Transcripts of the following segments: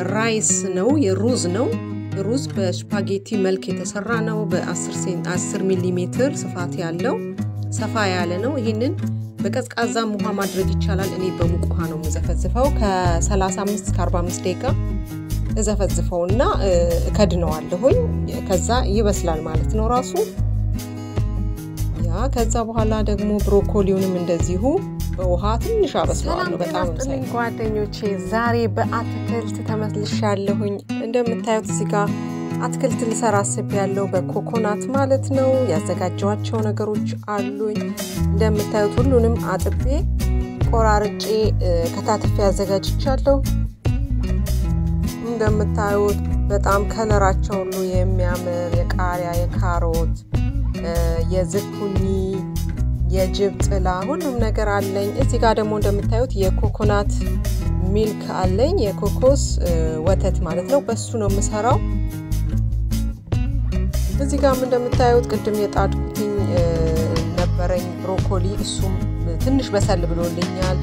የራይስ ነው፣ የሩዝ ነው። ሩዝ በስፓጌቲ መልክ የተሰራ ነው። በ10 ሚሊ ሜትር ስፋት ያለው ሰፋ ያለ ነው። ይህንን በቀዝቃዛም ውሃ ማድረግ ይቻላል። እኔ በሙቅ ውሃ ነው የምዘፈዝፈው። ከ35 እስከ 45 ደቂቃ እዘፈዝፈውና እከድነዋለሁኝ። ከዛ ይበስላል ማለት ነው ራሱ ያ። ከዛ በኋላ ደግሞ ብሮኮሊውንም እንደዚሁ በውሃ ትንሽ አበስለዋለሁ። በጣም ስጥልኝ ጓደኞቼ፣ ዛሬ በአትክልት ተመልሻለሁኝ። እንደምታዩት እዚህ ጋር አትክልት ልሰራ አስቤያለሁ፣ በኮኮናት ማለት ነው። ያዘጋጀዋቸው ነገሮች አሉኝ። እንደምታዩት ሁሉንም አጥቤ ቆራርጬ ከታትፌ አዘጋጅቻለሁ። እንደምታዩት በጣም ከለራቸው ሁሉ የሚያምር የቃሪያ፣ የካሮት፣ የዝኩኒ የጅብ ጥላ ሁሉም ነገር አለኝ። እዚህ ጋር ደግሞ እንደምታዩት የኮኮናት ሚልክ አለኝ፣ የኮኮስ ወተት ማለት ነው። በሱ ነው የምሰራው። እዚህ ጋርም እንደምታዩት ቅድም የጣድኩትኝ ነበረኝ ብሮኮሊ፣ እሱም ትንሽ በሰል ብሎልኛል።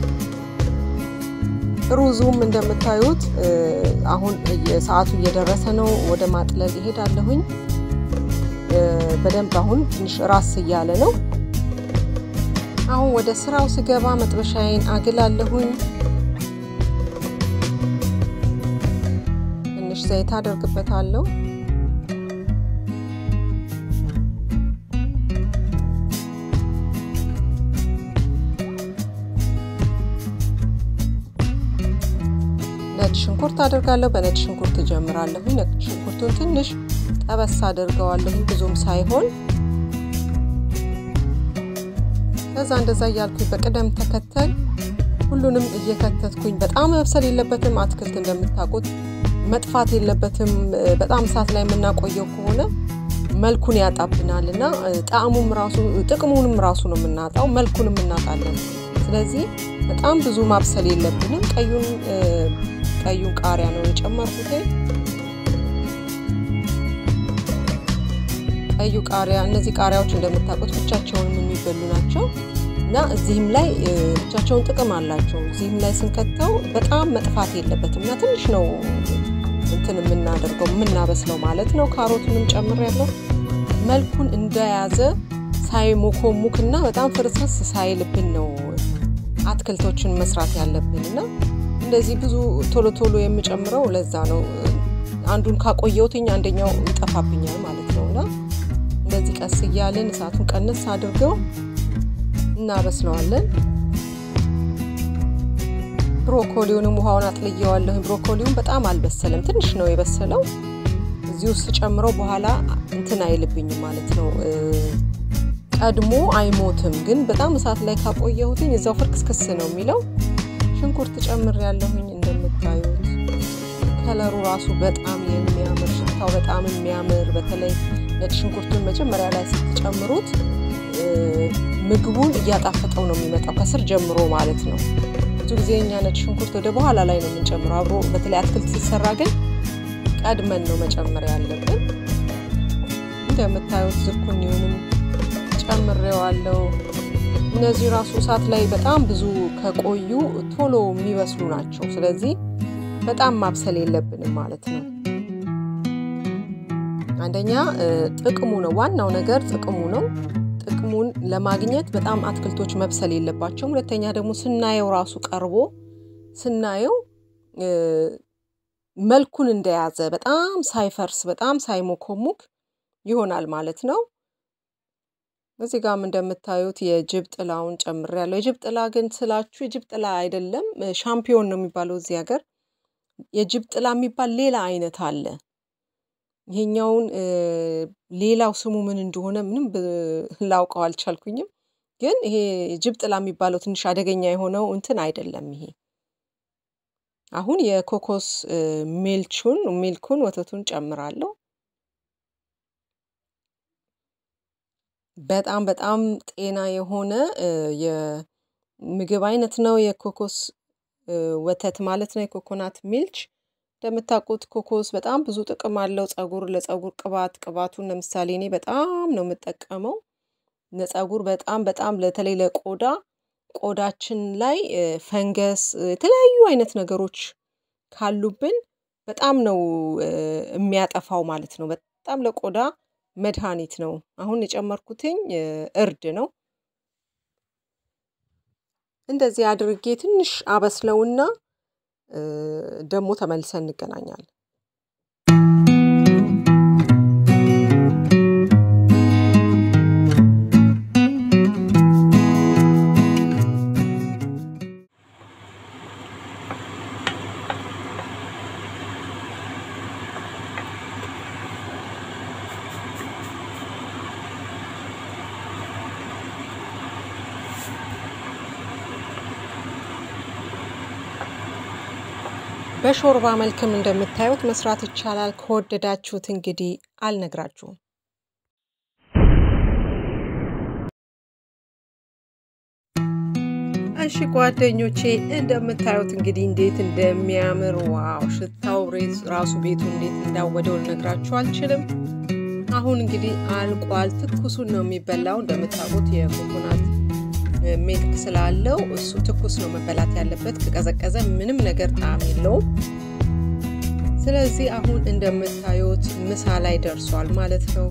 ሩዙም እንደምታዩት አሁን ሰዓቱ እየደረሰ ነው። ወደ ማጥለል ይሄዳለሁኝ። በደንብ አሁን ትንሽ ራስ እያለ ነው። አሁን ወደ ስራው ስገባ መጥበሻዬን አግላለሁኝ። ትንሽ ዘይት አደርግበታለሁ። ነጭ ሽንኩርት አደርጋለሁ። በነጭ ሽንኩርት እጀምራለሁ። ነጭ ሽንኩርቱን ትንሽ ጠበስ አደርገዋለሁ፣ ብዙም ሳይሆን ከዛ እንደዛ እያልኩኝ በቅደም ተከተል ሁሉንም እየከተትኩኝ። በጣም መብሰል የለበትም አትክልት እንደምታውቁት መጥፋት የለበትም። በጣም እሳት ላይ የምናቆየው ከሆነ መልኩን ያጣብናል እና ጣዕሙም ራሱ ጥቅሙንም ራሱ ነው የምናጣው፣ መልኩንም እናጣለን። ስለዚህ በጣም ብዙ ማብሰል የለብንም። ቀዩን ቀዩን ቃሪያ ነው የጨመርኩት። ቀዩ ቃሪያ እነዚህ ቃሪያዎች እንደምታውቁት ብቻቸውን የሚበሉ ናቸው እና እዚህም ላይ ብቻቸውን ጥቅም አላቸው። እዚህም ላይ ስንከተው በጣም መጥፋት የለበትም እና ትንሽ ነው እንትን የምናደርገው የምናበስለው ማለት ነው። ካሮቱንም ጨምር ያለው መልኩን እንደያዘ ሳይሞኮሙክ እና በጣም ፍርስርስ ሳይልብን ነው አትክልቶችን መስራት ያለብን እና እንደዚህ ብዙ ቶሎ ቶሎ የምጨምረው ለዛ ነው። አንዱን ካቆየውትኝ አንደኛው ይጠፋብኛል ማለት ነው እና እንደዚህ ቀስ እያልን እሳቱን ቀንስ አድርገው እናበስለዋለን። ብሮኮሊውንም ውሃውን አጥልየዋለሁ። ብሮኮሊውን በጣም አልበሰለም፣ ትንሽ ነው የበሰለው። እዚህ ውስጥ ጨምረው በኋላ እንትን አይልብኝም ማለት ነው። ቀድሞ አይሞትም፣ ግን በጣም እሳት ላይ ካቆየሁትኝ እዛው ፍርክስክስ ነው የሚለው። ሽንኩርት ጨምር ያለሁኝ እንደምታዩት ከለሩ ራሱ በጣም የሚያምር ሽታው በጣም የሚያምር በተለይ ነጭ ሽንኩርቱን መጀመሪያ ላይ ስትጨምሩት ምግቡን እያጣፈጠው ነው የሚመጣው ከስር ጀምሮ ማለት ነው። ብዙ ጊዜ እኛ ነጭ ሽንኩርት ወደ በኋላ ላይ ነው የምንጨምረው። አብሮ በተለይ አትክልት ሲሰራ ግን ቀድመን ነው መጨመር ያለብን። እንደምታዩት ዝኩኒውንም ጨምሬዋለሁ። እነዚህ ራሱ እሳት ላይ በጣም ብዙ ከቆዩ ቶሎ የሚበስሉ ናቸው። ስለዚህ በጣም ማብሰል የለብንም ማለት ነው። አንደኛ ጥቅሙ ነው፣ ዋናው ነገር ጥቅሙ ነው። ጥቅሙን ለማግኘት በጣም አትክልቶች መብሰል የለባቸውም። ሁለተኛ ደግሞ ስናየው ራሱ ቀርቦ ስናየው መልኩን እንደያዘ በጣም ሳይፈርስ በጣም ሳይሞኮሙክ ይሆናል ማለት ነው። እዚህ ጋም እንደምታዩት የጅብ ጥላውን ጨምሬያለሁ። የጅብ ጥላ ግን ስላችሁ የጅብ ጥላ አይደለም፣ ሻምፒዮን ነው የሚባለው እዚህ ሀገር። የጅብ ጥላ የሚባል ሌላ አይነት አለ። ይሄኛውን ሌላው ስሙ ምን እንደሆነ ምንም ላውቀው አልቻልኩኝም። ግን ይሄ ጅብ ጥላ የሚባለው ትንሽ አደገኛ የሆነው እንትን አይደለም። ይሄ አሁን የኮኮስ ሚልቹን ሚልኩን ወተቱን ጨምራለሁ። በጣም በጣም ጤና የሆነ የምግብ አይነት ነው የኮኮስ ወተት ማለት ነው። የኮኮናት ሚልች እንደምታውቁት ኮኮስ በጣም ብዙ ጥቅም አለው። ጸጉር ለጸጉር ቅባት ቅባቱን ለምሳሌ እኔ በጣም ነው የምጠቀመው። ለጸጉር በጣም በጣም በተለይ ለቆዳ ቆዳችን ላይ ፈንገስ፣ የተለያዩ አይነት ነገሮች ካሉብን በጣም ነው የሚያጠፋው ማለት ነው። በጣም ለቆዳ መድኃኒት ነው። አሁን የጨመርኩትኝ እርድ ነው። እንደዚህ አድርጌ ትንሽ አበስለውና ደግሞ ተመልሰን እንገናኛለን። በሾርባ መልክም እንደምታዩት መስራት ይቻላል። ከወደዳችሁት እንግዲህ አልነግራችሁም። እሺ ጓደኞቼ እንደምታዩት እንግዲህ እንዴት እንደሚያምር ዋው! ሽታው ራሱ ቤቱ እንዴት እንዳወደው ልነግራችሁ አልችልም። አሁን እንግዲህ አልቋል። ትኩሱን ነው የሚበላው። እንደምታውቁት የኮኮናት ሚልክ ስላለው እሱ ትኩስ ነው መበላት ያለበት። ከቀዘቀዘ ምንም ነገር ጣዕም የለውም። ስለዚህ አሁን እንደምታዩት ምሳ ላይ ደርሷል ማለት ነው።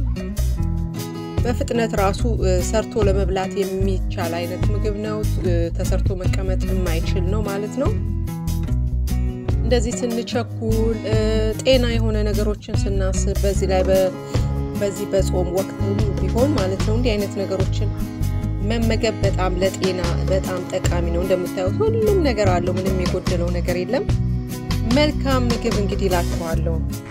በፍጥነት ራሱ ሰርቶ ለመብላት የሚቻል አይነት ምግብ ነው። ተሰርቶ መቀመጥ የማይችል ነው ማለት ነው። እንደዚህ ስንቸኩል ጤና የሆነ ነገሮችን ስናስብ በዚህ ላይ በዚህ በጾም ወቅት ቢሆን ማለት ነው እንዲህ አይነት ነገሮችን መመገብ በጣም ለጤና በጣም ጠቃሚ ነው። እንደምታዩት ሁሉም ነገር አለው። ምንም የጎደለው ነገር የለም። መልካም ምግብ እንግዲህ እላችኋለሁ።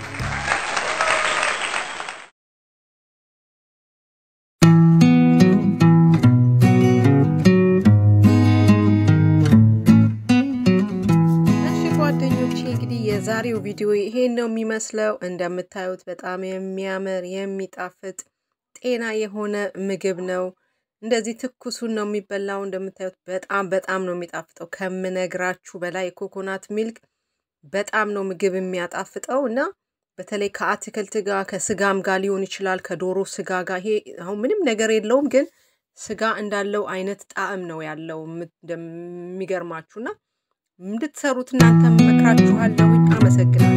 እሺ ጓደኞቼ እንግዲህ የዛሬው ቪዲዮ ይሄን ነው የሚመስለው። እንደምታዩት በጣም የሚያምር የሚጣፍጥ ጤና የሆነ ምግብ ነው። እንደዚህ ትኩሱን ነው የሚበላው። እንደምታዩት በጣም በጣም ነው የሚጣፍጠው ከምነግራችሁ በላይ የኮኮናት ሚልክ በጣም ነው ምግብ የሚያጣፍጠው እና በተለይ ከአትክልት ጋር ከስጋም ጋር ሊሆን ይችላል፣ ከዶሮ ስጋ ጋር። ይሄ አሁን ምንም ነገር የለውም፣ ግን ስጋ እንዳለው አይነት ጣዕም ነው ያለው እንደሚገርማችሁና እንድትሰሩት እናንተ መክራችኋለሁኝ። አመሰግናለሁ።